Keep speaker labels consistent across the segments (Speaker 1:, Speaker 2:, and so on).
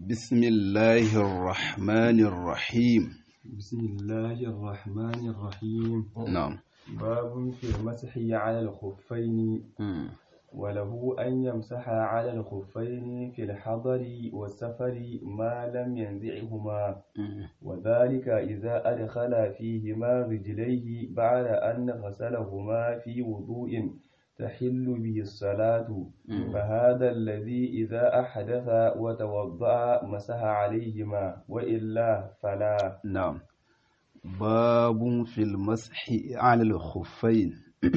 Speaker 1: بسم الله الرحمن الرحيم
Speaker 2: بسم الله الرحمن الرحيم
Speaker 1: نعم
Speaker 2: باب في المسح على الخفين
Speaker 1: مم.
Speaker 2: وله أن يمسح على الخفين في الحضر والسفر ما لم ينزعهما
Speaker 1: مم.
Speaker 2: وذلك إذا أدخل فيهما رجليه بعد أن غسلهما في وضوء تحل به الصلاة فهذا الذي إذا أحدث وتوضأ مسح عليهما وإلا فلا
Speaker 1: نعم باب في المسح على الخفين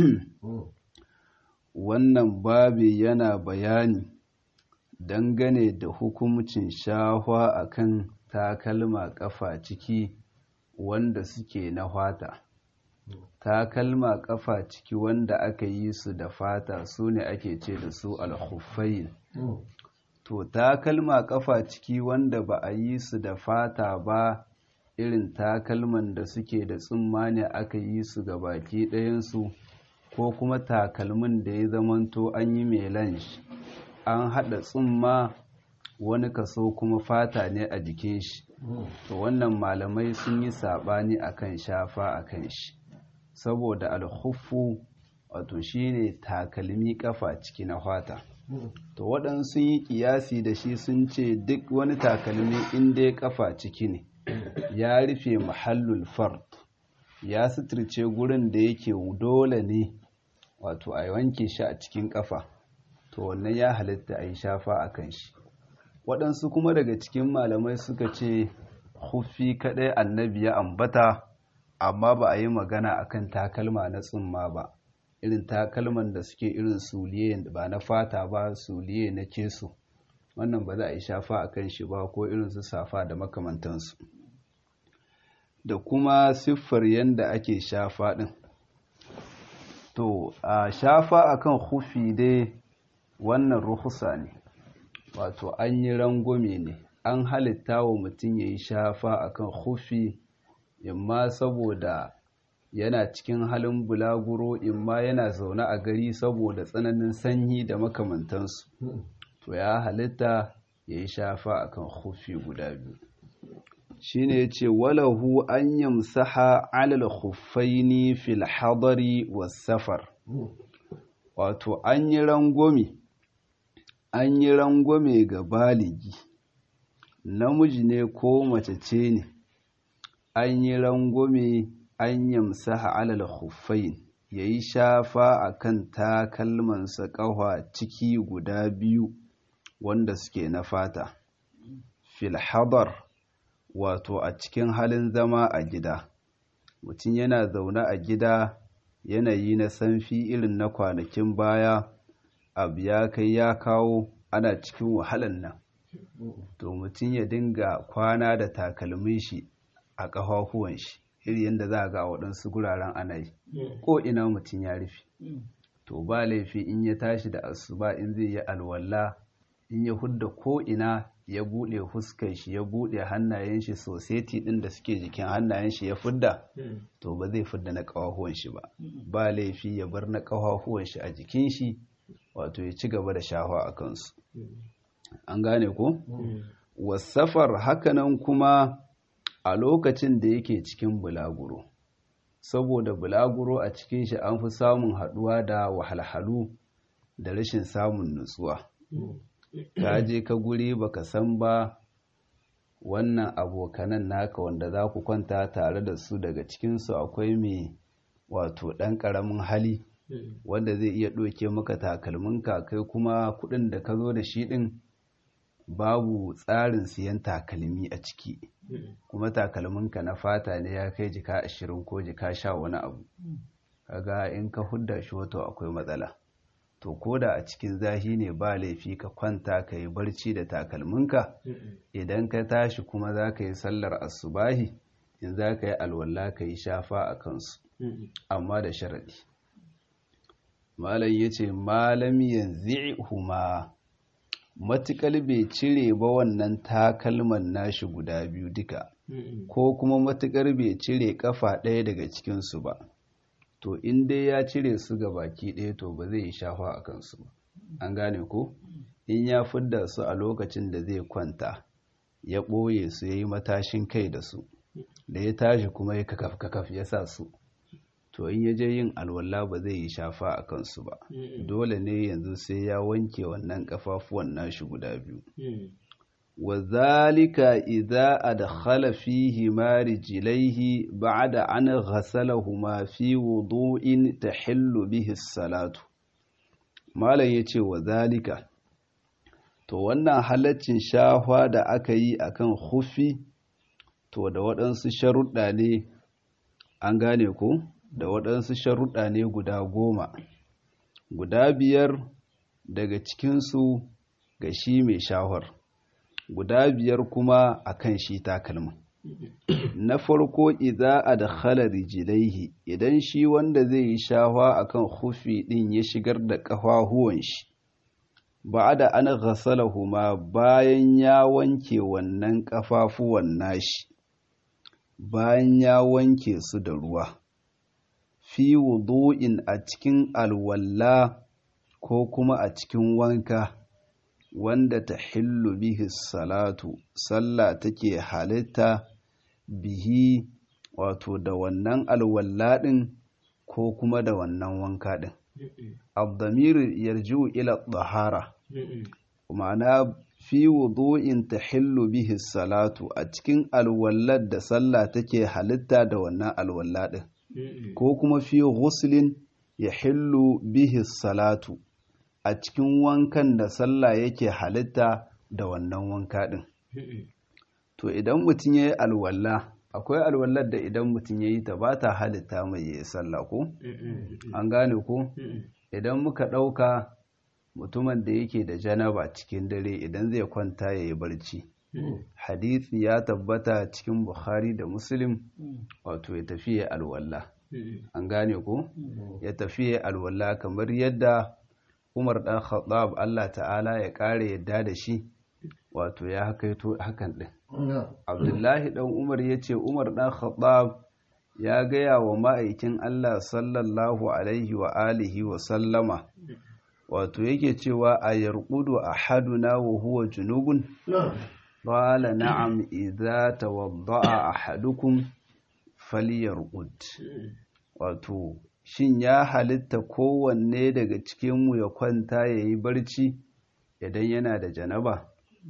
Speaker 1: wannan babi yana bayani dangane da hukumcin shahwa akan takalma kafa ciki wanda suke na fata takalma kafa ciki wanda aka yi su da fata su ne ake ce da su alhuffain to takalma kafa ciki wanda ba a yi su da fata ba irin takalman da suke da tsumma ne aka yi su ga baki ɗayansu ko kuma takalmin da ya zamanto an yi melange an haɗa tsumma wani kaso kuma fata ne a jikin shi to wannan malamai sun yi saɓani akan shafa akan shi saboda alhuffu wato shine takalmi kafa ciki na fata to waɗansu yi ƙiyasi da shi sun ce duk wani takalmi inda ya kafa ciki ne ya rufe mahallul fard ya suturce gurin da yake dole ne wato a wanke shi a cikin kafa to wannan ya halitta a yi shafa a kan shi waɗansu kuma daga cikin malamai suka ce hufi kaɗai annabi ya ambata amma ba a yi magana akan takalma na tsumma ba irin takalman da suke irin suliye ba na fata ba suliye na keso wannan ba za a yi shafa a kan shi ba ko irin su safa da makamantansu da kuma siffar yadda ake shafa ɗin to a shafa akan hufi dai wannan ruhusa ne wato an yi rangwame ne an halitta wa mutum ya yi shafa akan hufi imma saboda yana cikin halin bulaguro imma yana zaune a gari saboda tsananin sanyi da makamantansu to ya halitta ya yi shafa akan hufi guda biyu shine yace walahu an yamsaha alal khuffaini fil hadari was safar wato an yi rangwame an yi rangwame ga baligi namiji ne ko mace ce ne an yi rangwame an yamsaha alal khuffain yayi shafa akan takalmansa ƙafa ciki guda biyu wanda suke na fata fil hadar wato a cikin halin zama a gida mutum yana zaune a gida yanayi na sanfi irin na kwanakin baya abu ya kai ya kawo ana cikin wahalan nan to mutum ya dinga kwana da takalmin shi a ƙafafuwan shi iri yadda za a ga waɗansu guraren ana yi ko ina mutum ya rufe to ba laifi in ya tashi da asuba in zai yi alwala in ya hudda ko ina ya buɗe fuskar shi ya buɗe hannayen shi soseti ɗin da suke jikin hannayen shi ya fudda to ba zai fudda na ƙafafuwan shi ba ba laifi ya bar na ƙafafuwan shi a jikin shi wato ya ci gaba da shafa a kansu an gane ko wasafar hakanan kuma a lokacin da yake cikin bulaguro saboda bulaguro a cikin shi an fi samun haɗuwa da wahalhalu da rashin samun nutsuwa ka je ka guri baka san ba wannan abokanan naka wanda za ku kwanta tare da su daga cikinsu akwai mai wato ɗan ƙaramin hali wanda zai iya ɗauke maka takalminka kai kuma kuɗin da ka zo da shi ɗin babu tsarin siyan takalmi a ciki kuma takalminka na fata ne ya kai jika ashirin ko jika sha wani abu kaga in ka hudda shi wato akwai matsala to koda a cikin zahi ne ba laifi ka kwanta ka yi barci da takalminka idan ka tashi kuma za ka yi sallar asubahi in za ka yi alwala ka yi shafa a kansu amma da sharaɗi malam ya ce malam yanzu huma matuƙar bai cire ba wannan takalman nashi guda biyu duka ko kuma matuƙar bai cire ƙafa ɗaya daga cikinsu ba to in dai ya cire su ga baki ɗaya to ba zai yi shafa a kansu ba an gane ko in ya fidda su a lokacin da zai kwanta ya ɓoye su ya yi matashin kai da su da ya tashi kuma ya kakaf kakaf ya sa su to in ya je yin alwala ba zai yi shafa a kansu ba dole ne yanzu sai ya wanke wannan kafafuwan nashi guda biyu wa zalika idza adkhala fihi ma rijlaihi ba'da an ghasalahuma fi wudu'in tahillu bihi salatu malam yace wa zalika to wannan halaccin shahwa da aka yi akan hufi to da waɗansu sharuɗa ne an gane ko da waɗansu sharuɗa ne guda goma guda biyar daga cikinsu ga shi mai shahwar guda biyar kuma akan shi takalmin na farko idza adkhala rijlaihi idan shi wanda zai yi shahwa akan hufi din ya shigar da kafahuwan shi ba'da an ghasalahuma bayan ya wanke wannan kafafuwan nashi bayan ya wanke su da ruwa fi wudu'in a cikin alwalla ko kuma a cikin wanka wanda ta hillu bihi salatu sallah take halitta bihi wato da wannan alwalla ɗin ko kuma da wannan wanka ɗin abdamiru yarju ila ɗahara ma'ana fi wudu'in ta hillu bihi salatu a cikin alwallar da sallah take halitta da wannan alwalla ɗin ko kuma fi ghuslin ya hillu bihi salatu a cikin wankan da sallah yake halitta da wannan wanka ɗin. To idan mutum ya yi alwalla, akwai alwallar da idan mutum ya yi ta ba ta halitta mai yi sallah ko? An gane ko? Idan muka ɗauka mutumin da yake da janaba cikin dare idan zai kwanta ya yi barci. Hadisi ya tabbata cikin Bukhari da Muslim wato ya tafi ya alwalla. An gane ko? Ya tafi ya alwalla kamar yadda Umar ɗan Khattab Allah ta'ala ya ƙare yadda da shi wato ya hakaito hakan ɗin. Abdullahi ɗan Umar ya ce Umar ɗan Khattab ya gaya wa ma'aikin Allah sallallahu alaihi wa alihi wa sallama wato yake cewa a yarqudu ahaduna wa huwa junubun qala na'am idza tawadda'a ahadukum falyarqud wato shin ya halitta kowanne daga cikinmu ya kwanta ya yi barci idan yana da janaba?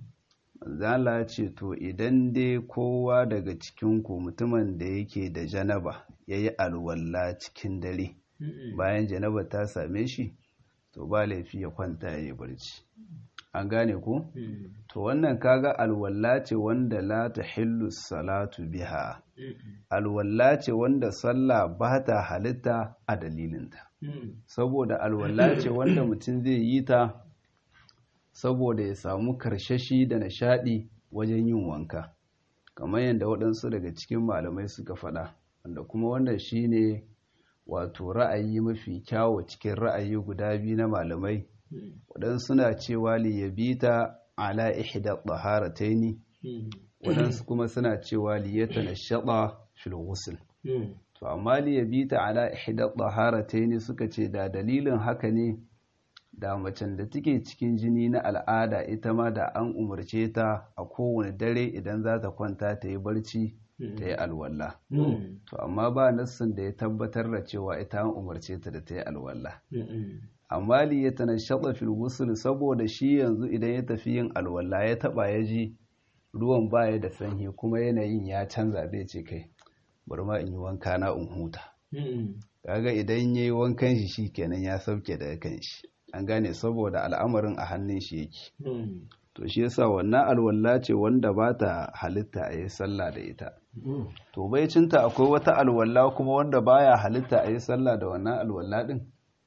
Speaker 1: Zala ce to idan dai kowa daga cikinku mutumin da yake da janaba ya yi alwalla cikin dare bayan janaba ta same shi to ba laifi ya kwanta ya yi barci. An gane ku? To wannan kaga alwalla ce wanda la ta hillu salatu biha. alwalla ce wanda sallah ba ta halitta a dalilinta saboda alwalla ce wanda mutum zai yi ta saboda ya samu karshashi da nishadi wajen yin wanka kamar yadda waɗansu daga cikin malamai suka faɗa wanda kuma wannan shine wato ra'ayi mafi kyawo cikin ra'ayi guda biyu na malamai waɗansu na cewa liyabita ala ihda taharataini waɗansu kuma suna cewa liyata na shaɗa filgusul to amma liyabita ala ihda taharataini suka ce da dalilin haka ne da macen da take cikin jini na al'ada ita ma da an umarce ta a kowane dare idan za ta kwanta ta yi barci ta yi alwala to amma ba nassin da ya tabbatar da cewa ita an umarce ta da ta yi alwala amma liyata na shaɗa filgusul saboda shi yanzu idan ya tafi yin alwala ya taɓa ya ji ruwan baya da sanyi kuma yanayin ya canza zai ce kai bari ma in yi wanka na in huta kaga idan ya yi wankan shi shi kenan ya sauke daga kan shi an gane saboda al'amarin a hannun shi yake to shi yasa wannan alwala ce wanda ba ta halitta a yi sallah da ita to bai cinta akwai wata alwala kuma wanda baya halitta a yi sallah da wannan alwala din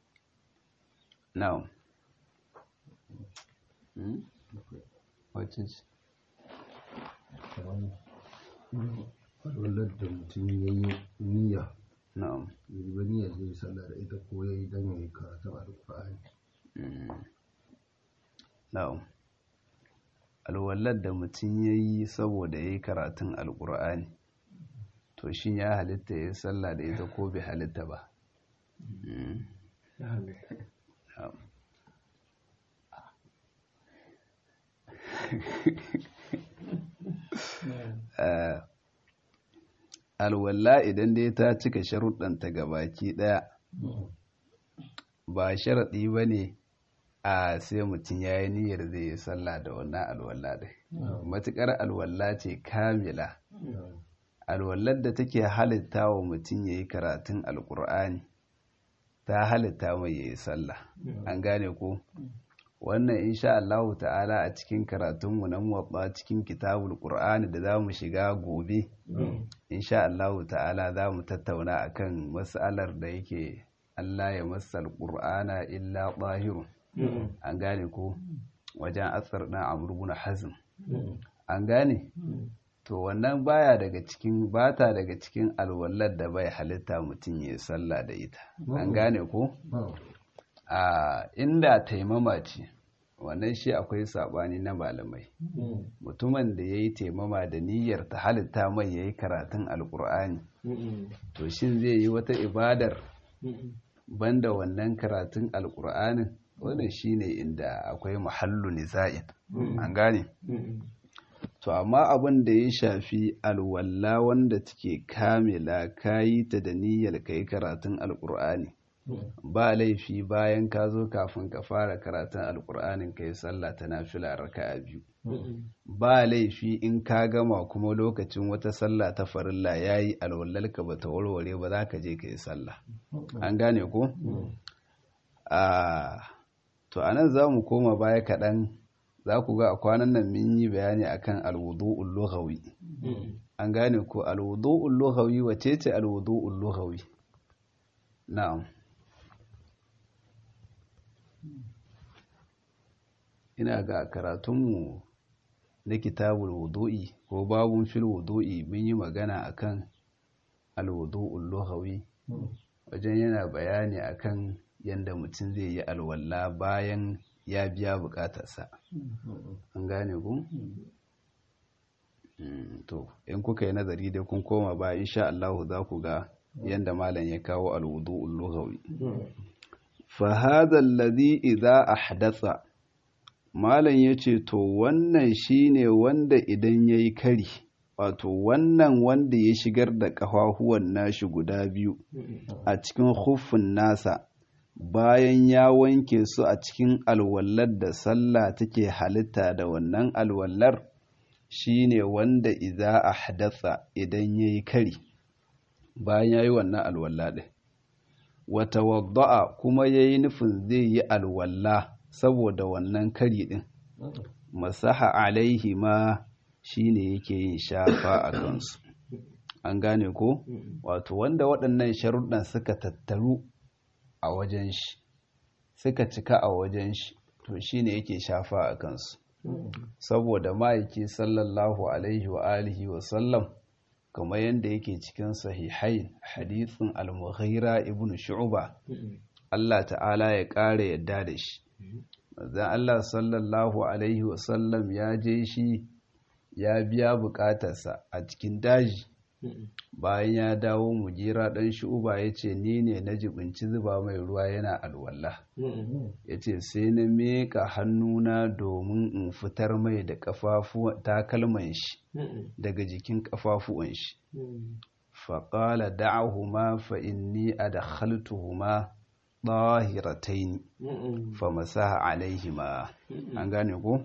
Speaker 1: na'am wacce ce
Speaker 3: wallar da mutum ya yi niyya
Speaker 1: na'am
Speaker 3: ya yi niyya zai yi sallah da ita ko ya yi don ya yi karatun alƙur'ani
Speaker 1: na'am alwallar da mutum ya yi saboda ya yi karatun alƙur'ani to shi ya halitta ya yi sallah da ita ko bai halitta ba na'am alwalla idan dai ta cika sharuɗanta gabaki ɗaya ba sharaɗi ba ne a sai mutum ya yi niyyar zai yi sallah da wannan alwalla ɗin matuƙar alwalla ce kamila alwallar da take halitta wa mutum ya yi karatun alƙur'ani ta halitta mai ya yi sallah an gane ko wannan insha Allahu ta'ala a cikin karatunmu na muwabba cikin kitabul qur'ani da zamu shiga gobe insha Allahu ta'ala zamu tattauna akan mas'alar da yake Allah ya masal qur'ana illa zahirun an gane ko wajen asar dan Amr ibn Hazm an gane to wannan baya daga cikin bata daga cikin alwallar da bai halitta mutum ya sallah da ita an gane ko a inda taimama ce wannan shi akwai sabani na malamai mutumin da ya yi taimama da niyyar ta halitta mai ya yi karatun alkur'ani to shin zai yi wata ibadar banda wannan karatun alkur'anin wannan shine inda akwai mahallu niza'in an gane to amma abin da ya shafi alwalla wanda take kamila kayi ta da niyyar kai karatun alkur'ani ba laifi bayan ka zo kafin ka fara karatun alkur'anin kai sallah ta nafila raka'a biyu ba laifi in ka gama kuma lokacin wata sallah ta farilla yayi alwallalka ba ta warware ba za ka je ka yi sallah an gane ko a to anan za mu koma baya kaɗan za ku ga a kwanan nan mun yi bayani akan alwudu'ul lughawi an gane ko alwudu'ul lughawi wace ce alwudu'ul lughawi na'am ina ga karatunmu na kitabul wudu'i ko babun fil wudu'i mun yi magana akan alwudu'ul lughawi wajen yana bayani akan yanda mutum zai yi alwala bayan ya biya bukatarsa an gane ku to in kuka yi nazari da kun koma ba insha Allah za ku ga yanda malam ya kawo alwudu'ul lughawi fa hadha alladhi idha ahdatha malam yace to wannan shine wanda idan yayi kari wato wannan wanda ya shigar da kafafuwan nashi guda biyu a cikin huffin nasa bayan ya wanke su a cikin alwallar da sallah take halitta da wannan alwallar shine wanda idza ahdatha idan yayi kari bayan yayi wannan alwalla din wata wadda'a kuma yayi nufin zai yi alwalla saboda wannan kari din masaha alaihi ma shine yake yin shafa a kansu an gane ko wato wanda waɗannan sharuɗan suka tattaru a wajen shi suka cika a wajen shi to shine yake shafa a kansu saboda ma'aiki sallallahu alaihi wa alihi wa sallam kamar yadda yake cikin sahihai hadithin al-mughira ibn shu'ba Allah ta'ala ya ƙara yadda da shi zan Allah sallallahu alaihi wa sallam ya je shi ya biya bukatarsa a cikin daji bayan ya dawo mujira ɗan shu'uba ya ce ni ne na jibinci zuba mai ruwa yana alwala ya ce sai na meka hannuna domin in fitar mai da takalman shi daga jikin ƙafafuwan shi faƙala da'ahuma fa inni adkhaltuhuma ɗahirataini fa masaha alaihima an gane ko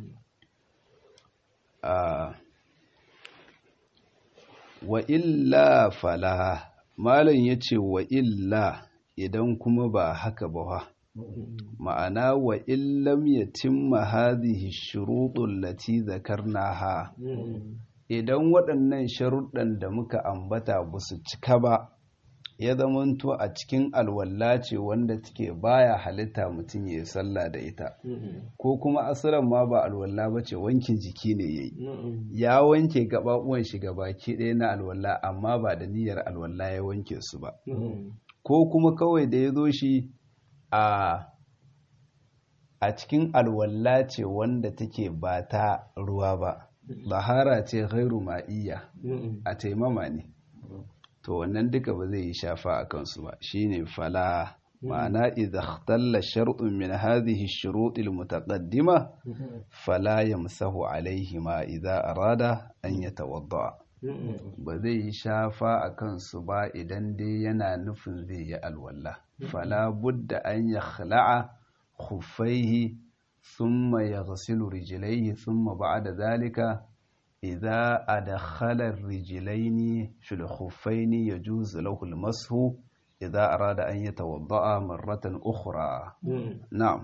Speaker 1: wa illa fala malam ya ce wa illa idan kuma ba haka ba ma'ana wa illam yatimma hadhihi shuruɗul lati zakarnaha idan waɗannan sharuɗan da muka ambata ba su cika ba ya zamanto a cikin alwalla ce wanda take baya halitta mutum ya yi sallah da ita ko kuma asiran ma ba alwalla ba ce wankin jiki ne ya yi ya wanke gaɓaɓuwan shi baki ɗaya na alwalla amma ba da niyyar alwalla ya wanke su ba ko kuma kawai da ya zo shi a a cikin alwalla ce wanda take ba ta ruwa ba bahara ce ghairu ma'iyya a taimama ne to wannan duka ba zai yi shafa a kansu ba shine fala ma'ana idza ikhtalla shar'un min hadhihi ash-shurut al-mutaqaddima fala yamsahu alayhima idza arada an yatawadda ba zai yi shafa a kansu ba idan dai yana nufin zai yi alwala fala budda an yakhla'a khuffaihi thumma yaghsilu rijlaihi thumma ba'da dhalika idza adkhala ar-rijlaini fil khuffaini yajuzu lahu al-mashu إذا أراد أن يتوضأ مرة أخرى نعم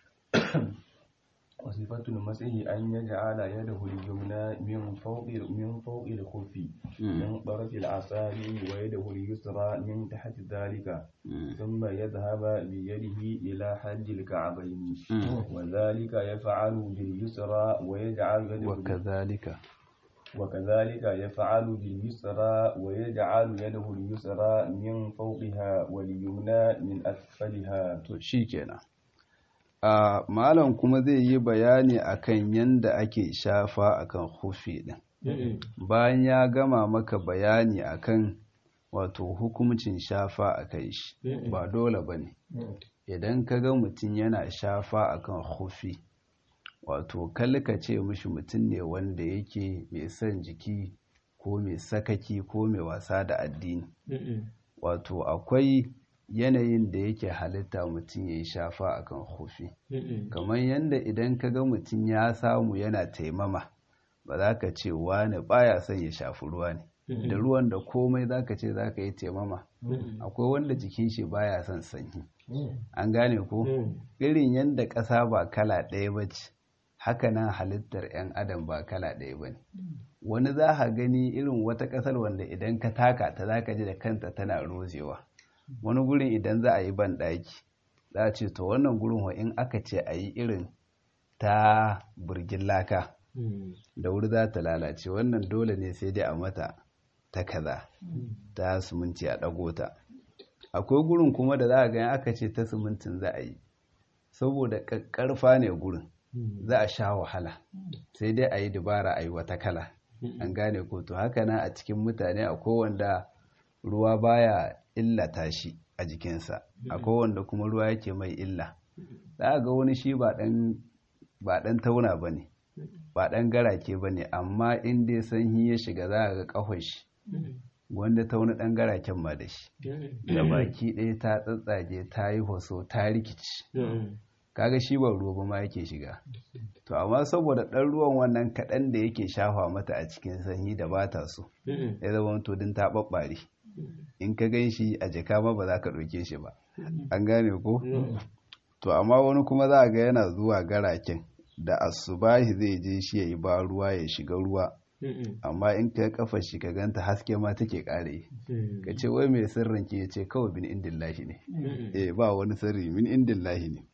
Speaker 2: وصفة المسح أن يجعل يده اليمنى من فوق من فوق الخف من طرف الأصابع ويده اليسرى من تحت ذلك ثم يذهب بيده إلى حد الكعبين وذلك يفعل باليسرى ويجعل يده
Speaker 1: وكذلك
Speaker 2: وكذلك يفعل باليسرى ويجعل يده اليسرى من فوقها واليمنى من أسفلها
Speaker 1: to shikenan a malam kuma zai yi bayani akan yanda ake shafa akan hufi din bayan ya gama maka bayani akan wato hukumcin shafa akan shi ba dole bane idan ka ga mutum yana shafa akan hufi wato kalka ce mishi mutum ne wanda yake mai son jiki ko mai sakaki ko mai wasa da addini wato akwai yanayin da yake halitta mutum ya yi shafa akan hufi kamar yadda idan ka ga mutum ya samu yana taimama ba za ka ce wani baya son ya shafi ruwa ne da ruwan da komai za ka ce za ka yi taimama akwai wanda jikin shi baya son sanyi an gane ko irin yadda ƙasa ba kala ɗaya ba ce hakanan halittar 'yan adam ba kala ɗaya ba ne wani za ka gani irin wata ƙasar wanda idan ka taka ta za ka ji da kanta tana rozewa wani gurin idan za a yi ban ɗaki za a ce to wannan gurin wa in aka ce a yi irin ta burgin laka da wuri za ta lalace wannan dole ne sai dai a mata ta kaza ta siminti a ɗago ta akwai gurin kuma da za a gani aka ce ta simintin za a yi saboda ƙarfa ne gurin za a sha wahala sai dai a yi dabara a yi wata kala an gane ko to haka nan a cikin mutane akwai wanda ruwa baya illata shi a jikinsa akwai wanda kuma ruwa yake mai illa za a ga wani shi ba ɗan tauna ba ne ba ɗan garake ba ne amma in dai sanyi ya shiga za a ga ƙahon shi wanda tauna ɗan garaken ma da shi da baki ɗaya ta tsatsage ta yi hoso ta rikici kaga shi ba ruwa ba ma yake shiga to amma saboda ɗan ruwan wannan kaɗan da yake shafa mata a cikin sanyi da ba ta so ya zama to din ta ɓaɓɓare in ka gan shi a jaka ma ba za ka ɗauke shi ba an gane ko to amma wani kuma za a ga yana zuwa garaken da asubahi zai je shi ya yi ba ruwa ya shiga ruwa amma in ka kafa shi ka ganta haske ma take kare ka ce wai mai sirrin ke ce kawai min indillahi ne eh ba wani sirri min indillahi ne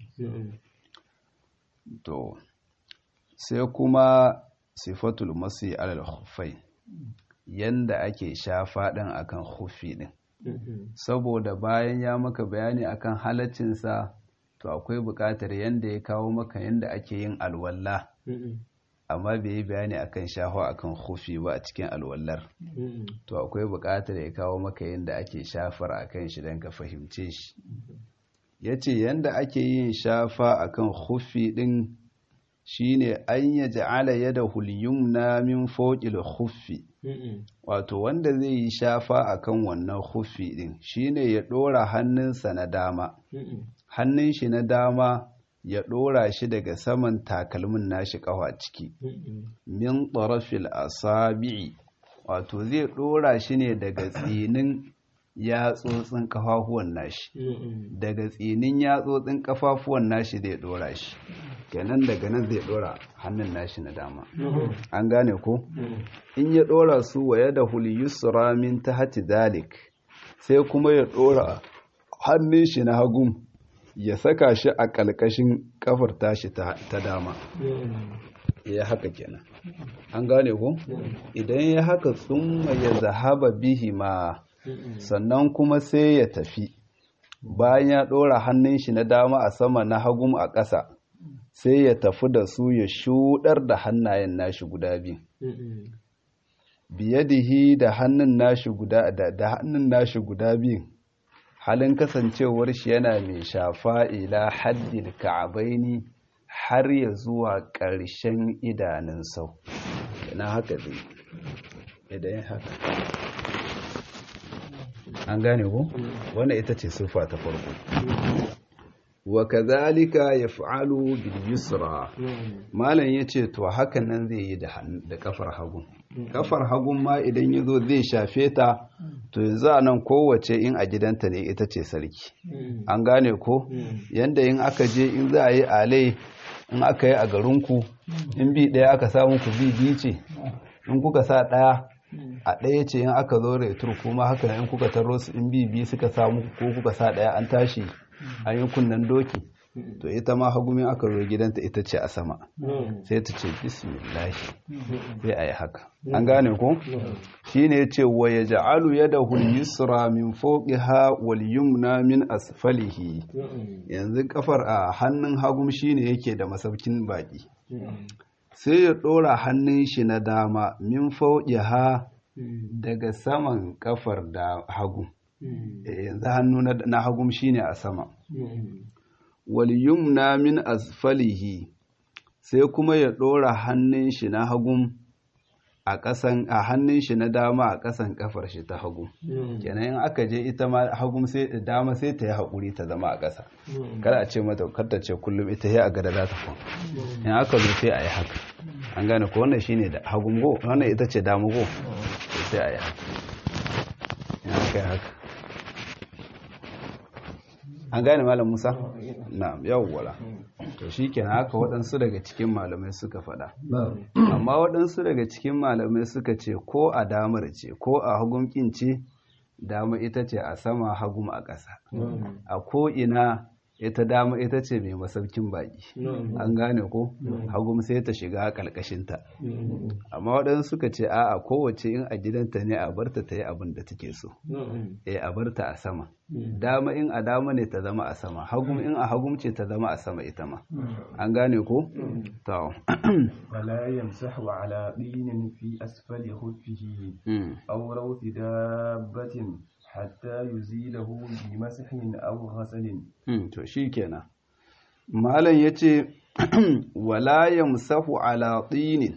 Speaker 1: to sai kuma sifatul masi alal khuffai yanda ake shafa ɗin akan khuffi ɗin saboda bayan ya maka bayani akan halaccinsa to akwai buƙatar yanda ya kawo maka yanda ake yin alwala amma bai yi bayani akan shafa akan khuffi ba a cikin alwallar to akwai buƙatar ya kawo maka yanda ake shafar akan shi don ka fahimce shi ya ce yanda ake yin shafa akan khuffi ɗin shine an ya ja'ala yadahu al-yumna min fawqil khuffi wato wanda zai yi shafa akan wannan khuffi din shine ya dora hannunsa na dama hannun shi na dama ya dora shi daga saman takalmin nashi kafa ciki min tarafil asabi'i wato zai dora shi ne daga tsinin yatsotsin kafafuwan nashi daga tsinin yatsotsin kafafuwan nashi zai dora shi kenan daga nan zai dora hannun nashi na dama an gane ko in ya dora su wa yada yusra min tahti dalik sai kuma ya dora hannun shi na hagu ya saka shi a kalkashin kafar tashi ta dama ya haka kenan an gane ko idan ya haka tsumma ya zahaba bihi ma sannan kuma sai ya tafi bayan ya ɗora hannun shi na dama a sama na hagun a ƙasa sai ya tafi da su ya shuɗar da hannayen nashi guda biyu biyadihi da hannun nashi guda da hannun nashi guda biyu halin kasancewar shi yana mai shafa ila haddil ka'abaini har ya zuwa ƙarshen idanun sau yana haka zai idan haka an gane ku wannan ita ce sufa ta farko wa kazalika yaf'alu bil yusra malam yace to hakan nan zai yi da kafar hagun kafar hagun ma idan yazo zai shafe ta to yanzu anan kowace in a gidanta ne ita ce sarki an gane ko yanda in aka je in za a yi alai in aka yi a garinku in bi ɗaya aka samu ku bi biyu ce in kuka sa ɗaya a ɗaya ce in aka zo retur kuma haka in kuka taro su in bi biyu suka samu ko kuka sa ɗaya an tashi an yi kunnen doki to ita ma hagumin aka zo gidanta ita ce a sama sai ta ce bismillahi sai a yi haka an gane ko shi ne ce wa ya ja'alu ya da yusra min ha wal yumna min asfalihi yanzu kafar a hannun hagum shi ne yake da masaukin baki sai ya ɗora hannun shi na dama min ha daga saman kafar da hagu yanzu hannu na hagum shine a sama wal yumna min asfalihi sai kuma ya ɗora hannun shi na hagum a ƙasan a hannun shi na dama a ƙasan kafar shi ta hagu kenan in aka je ita ma hagum sai dama sai ta yi haƙuri ta zama a ƙasa kada a ce mata kar ta ce kullum ita ya a gada za ta kwan in aka zo sai a yi haka an gane ko wannan shine da hagum go wannan ita ce dama go sai a yi haka in aka yi haka an gane malam musa na yawwala to shi kenan haka waɗansu daga cikin malamai suka faɗa amma waɗansu daga cikin malamai suka ce ko a damar ce ko a hagun ce dama ita ce a sama hagum a ƙasa a ko ina ita dama ita ce mai masaukin baki an gane ko hagum sai ta shiga ƙalƙashinta amma waɗansu suka ce a'a kowace in a gidanta ne a barta ta yi abin da take so eh a barta a sama dama in a dama ne ta zama a sama hagum in a hagum ce ta zama a sama ita ma an gane ko to
Speaker 2: ولا يمسح على طين في أسفل خفه أو روث دابة حتى يزيله بمسح أو غسل
Speaker 1: to shikenan malam yace wala yamsahu ala tinin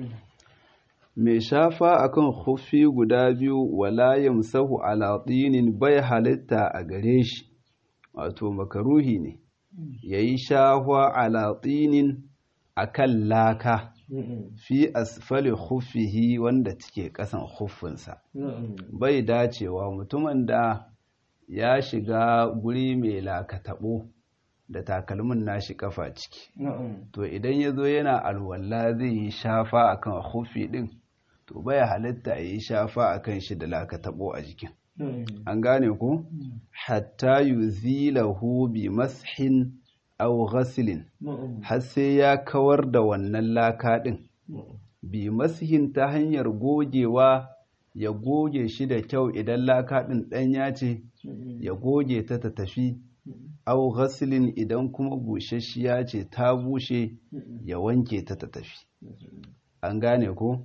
Speaker 1: mai shafa akan khuffi guda biyu wala yamsahu ala tinin bai halitta a gare shi wato makaruhi ne yayi shafa ala tinin akan laka fi asfali khuffihi wanda take kasan khuffinsa bai dacewa mutumin da ya shiga guri mai lakatabo da takalmin nashi kafa ciki to idan ya zo yana alwala zai yi shafa akan khuffi din to bai halitta ya yi shafa akan shi da lakatabo a jikin an gane ku hatta yuzilahu bi mashin aw ghasilin har sai ya kawar da wannan laka din bi masihin ta hanyar gogewa ya goge shi da kyau idan laka din ɗanya ce ya goge ta ta tafi aw ghasilin idan kuma bushashiya ce ta bushe ya wanke ta ta tafi an gane ko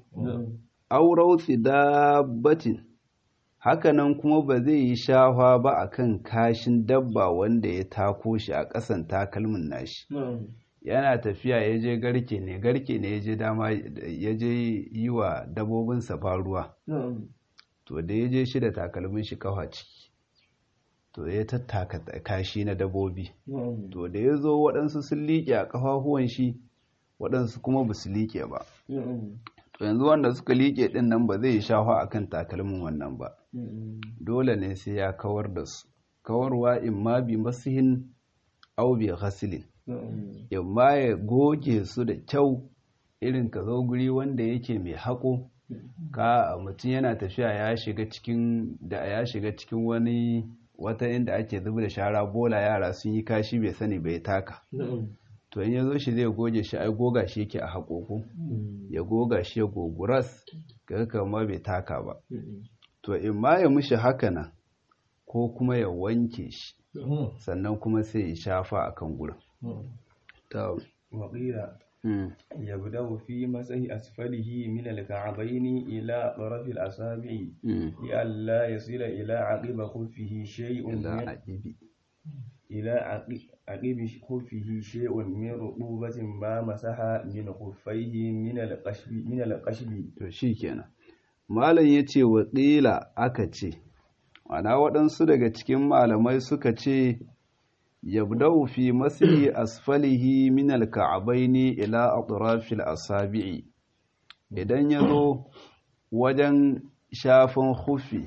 Speaker 1: aw rawsi dabbatin hakanan kuma ba zai yi shafa ba a kan kashin dabba wanda ya tako shi a ƙasan takalmin nashi yana tafiya ya je garke ne garke ne ya je dama ya je yi wa dabobinsa ruwa to da ya je shi da takalmin shi kafa ciki to ya tattaka kashi na dabobi to da ya zo waɗansu sun liƙe a ƙafafuwan shi waɗansu kuma ba su liƙe ba to yanzu wanda suka liƙe ɗin nan ba zai yi shafa a kan takalmin wannan ba dole ne sai ya kawar da su kawarwa in ma bi masihin au bi ghasilin in ma ya goge su da kyau irin ka zo guri wanda yake mai haƙo ka mutum yana tafiya ya shiga cikin da ya shiga cikin wani wata inda ake zuba da shara bola yara sun yi kashi bai sani bai taka to in ya zo shi zai goge shi ai goga shi yake a haƙoƙo ya goga shi ya goguras ga kama bai taka ba to in ma ya mushi haka nan ko kuma ya wanke shi sannan kuma sai ya shafa a kan gurin
Speaker 2: وقيل يبدأ في مسح أسفله من الكعبين إلى طرف الأصابع لئلا يصل إلى عقب خفه شيء من إلى عقب خفه شيء من رطوبة ما مسح من خفيه من القشب من القشب
Speaker 1: to shikenan malam yace wa qila aka ce ana waɗansu daga cikin malamai suka ce yabda'u fi masihi asfalihi min alka'abaini ila atrafil asabi'i idan yazo wajen shafin hufi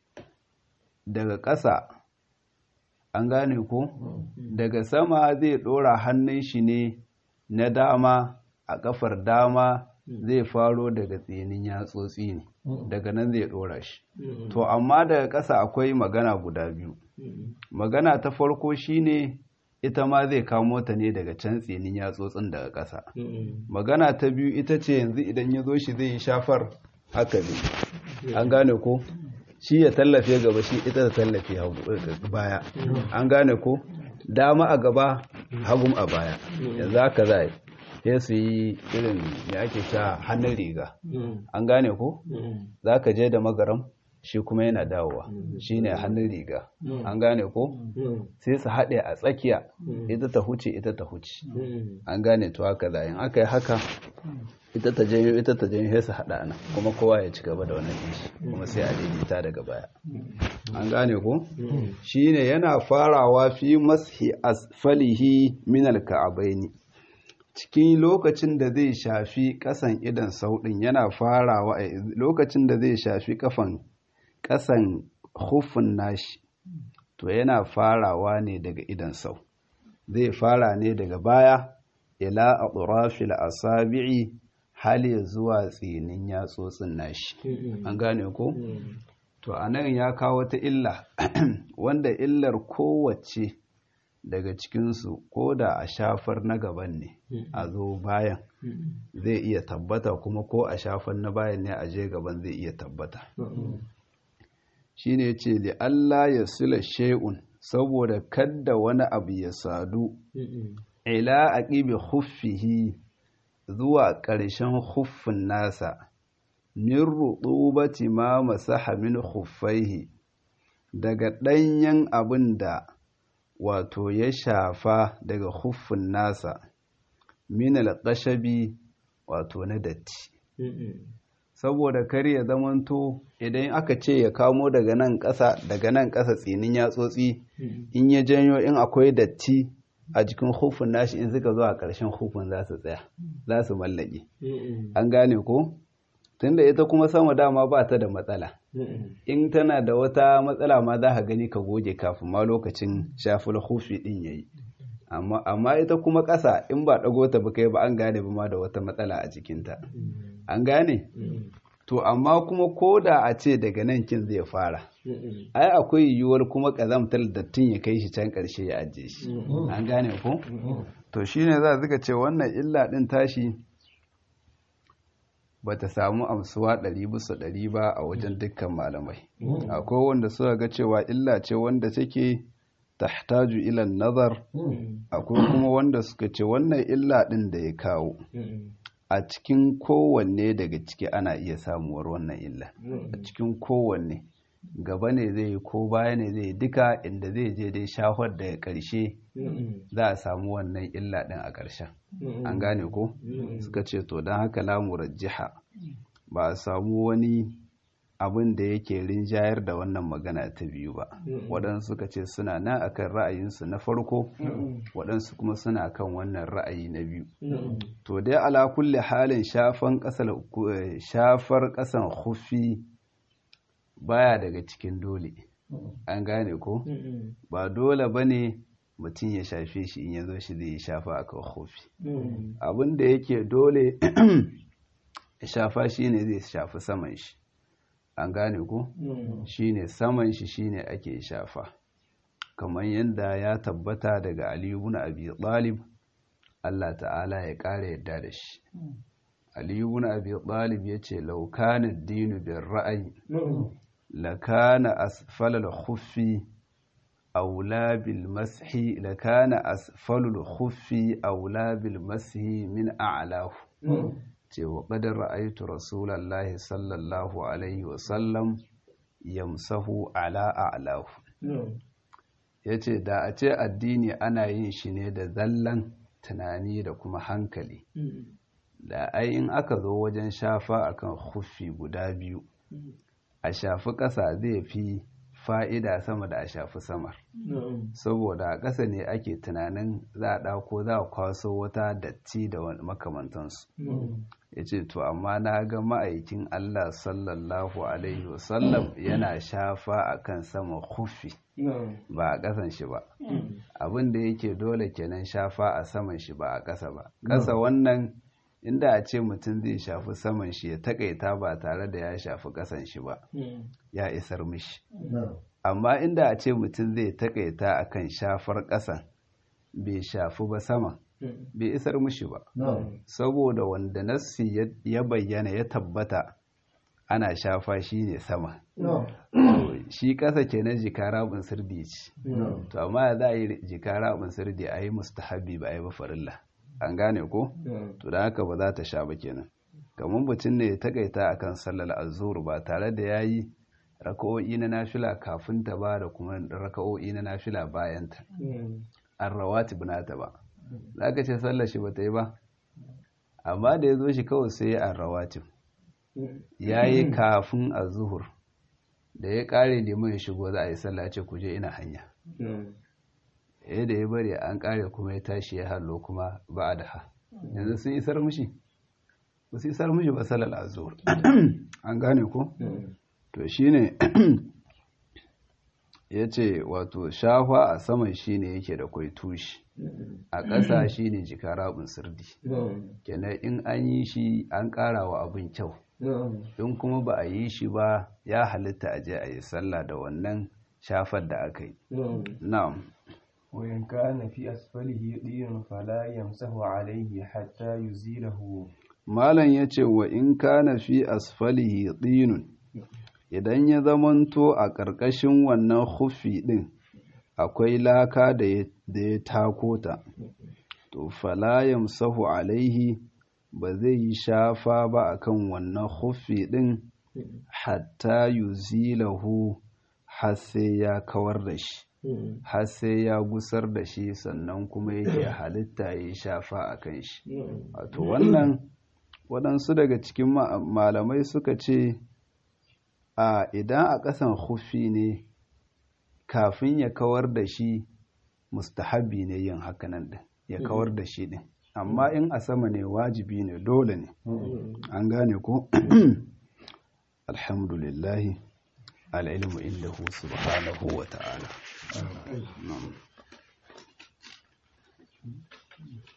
Speaker 1: daga ƙasa an gane ko daga sama zai ɗora hannun shi ne na dama a ƙafar dama zai faro daga tsinin yatsotsi ne daga nan zai ɗora shi to amma daga ƙasa akwai magana guda biyu magana ta farko shine ita ma zai kamo ta ne daga can tsinin yatsotsin daga ƙasa magana ta biyu ita ce yanzu idan ya zo shi zai yi shafar haka ne an gane ko shi ya tallafe gaba shi ita ta tallafe baya an gane ko dama a gaba hagun a baya yanzu haka za sai su yi irin ya ake sha hannun riga an gane ko za ka je da magaram shi kuma yana dawowa shi ne hannun riga an gane ko sai su haɗe a tsakiya ita ta huce ita ta huce an gane to haka zayin aka yi haka ita ta janyo ita ta janyo sai su haɗa nan kuma kowa ya ci gaba da wannan ɗinshi kuma sai a daidaita daga baya an gane ko shi ne yana farawa fi mashi asfalihi min alka'abaini cikin lokacin da zai shafi ƙasan idan sauɗin yana farawa lokacin da zai shafi kafan ƙasan hufin nashi to yana farawa ne daga idan sau zai fara ne daga baya ila a ƙurafil asabi'i hali zuwa tsinin yatsotsin nashi an gane ko to a nan ya kawo ta illa wanda illar kowace daga cikinsu ko da a shafar na gaban ne a zo bayan zai iya tabbata kuma ko a shafar na bayan ne a je gaban zai iya tabbata shine ce li Allah ya sula shay'un saboda kadda wani abu ya sadu ila aqibi khuffihi zuwa ƙarshen huffin nasa min rutubati ma masaha min khuffaihi daga ɗanyen abin da wato ya shafa daga huffin nasa min alƙashabi wato na datti saboda kar ya zamanto idan aka ce ya kamo daga nan ƙasa daga nan ƙasa tsinin yatsotsi in ya janyo in akwai datti a jikin hufin nashi in suka zo a ƙarshen hufin za su tsaya za su mallake an gane ko tunda ita kuma sama dama ba ta da matsala in tana da wata matsala ma za ka gani ka goge kafin ma lokacin shafin hufi din yayi amma ita kuma ƙasa in ba ɗago ta ba kai ba an gane ba ma da wata matsala a jikinta an gane to amma kuma ko da a ce daga nan kin zai fara ai akwai yiwuwar kuma ƙazamtar dattin ya kai shi can ƙarshe ya ajiye shi an gane ko to shine za suka ce wannan illa ɗin tashi ba ta samu amsuwa ɗari bisa ɗari ba a wajen dukkan malamai akwai wanda suka ga cewa illa ce wanda take tahtaju ilan nazar akwai kuma wanda suka ce wannan illa ɗin da ya kawo a cikin kowanne daga ciki ana iya samuwar wannan illa a cikin kowanne gaba ne zai yi ko baya ne zai yi duka inda zai je dai shahar da ya ƙarshe za a samu wannan illa ɗin a ƙarshen an gane ko suka ce to don haka lamurar jiha ba a samu wani abin da yake rinjayar da wannan magana ta biyu ba waɗansu suka ce suna nan akan ra'ayinsu na farko waɗansu kuma suna kan wannan ra'ayi na biyu to dai ala kulle halin shafar ƙasan hufi baya daga cikin dole an gane ko ba dole ba ne mutum ya shafe shi in ya zo shi zai shafa a kan hufi abin da yake dole shafa shi ne zai shafi saman shi an gane ko shine saman shi shine ake shafa kamar yadda ya tabbata daga aliyu ibn abi talib Allah ta'ala ya ƙara yadda da shi aliyu ibn abi talib yace law kana ad-dinu bir ra'yi la kana asfala al-khuffi aula bil mashi lakana asfalul khuffi aula bil mashi min a'lahu ce wa qad ra'aytu rasulallahi sallallahu alaihi wa sallam yamsahu ala a'lahu yace da a ce addini ana yin shi ne da zallan tunani da kuma hankali da ai in aka zo wajen shafa akan khuffi guda biyu a shafi ƙasa zai fi fa'ida sama da a shafi samar saboda a ƙasa ne ake tunanin za a ɗauko za a kwaso wata datti da makamantansu ya ce to amma na ga ma'aikin Allah sallallahu alaihi wasallam yana shafa a kan saman hufi ba a ƙasan shi ba abin da yake dole kenan shafa a saman shi ba a ƙasa ba ƙasa wannan inda a ce mutum zai shafi saman shi ya takaita ba tare da ya shafi ƙasan shi ba ya isar mishi amma inda a ce mutum zai takaita akan shafar ƙasan bai shafi ba sama bai isar mishi ba saboda wanda nassi ya bayyana ya tabbata ana shafa shi ne sama shi ƙasa kenan jikara bin sirdi ce to amma za a yi jikara bin sirdi a yi mustahabi ba a yi ba farilla an gane ko to da haka ba za ta sha ba kenan kamar mutum ne ya takaita akan sallar azur ba tare da ya yi raka'o'i na nafila kafin ta ba da kuma raka'o'i na nafila bayan ta an rawatib nata ba za ka ce sallar shi ba ta yi ba amma da ya zo shi kawai sai ya an rawatib ya yi kafin a zuhur da ya kare liman ya shigo za a yi sallah ce kuje ina hanya eh da ya bari an kare kuma ya tashi ya hallo kuma ba a da ha yanzu sun isar mushi ba su isar mushi ba sallar azur an gane ko to shine ya ce wato shafa a saman shine yake da kwai tushi a ƙasa shine jika rabin sirdi kenan in an yi shi an ƙara wa abin kyau in kuma ba a yi shi ba ya halitta a je a yi sallah da wannan shafar da aka yi na'am
Speaker 2: وإن كان في أسفله طين فلا يمسح عليه حتى يزيله
Speaker 1: malam ya ce wa in kana fi asfalihi ɗinun idan ya zamanto a ƙarƙashin wannan hufi ɗin akwai laka da ya tako ta to fala yamsahu alaihi ba zai yi shafa ba akan wannan hufi ɗin hatta yuzilahu har sai ya kawar da shi har sai ya gusar da shi sannan kuma yake halitta ya shafa a kan shi wato wannan waɗansu daga cikin malamai suka ce a idan a ƙasan hufi ne kafin ya kawar da shi mustahabi ne yin hakanan ɗin ya kawar da shi ɗin amma in a sama ne wajibi ne dole ne an gane ko alhamdulillahi al'ilmu indahu subhanahu wa ta'ala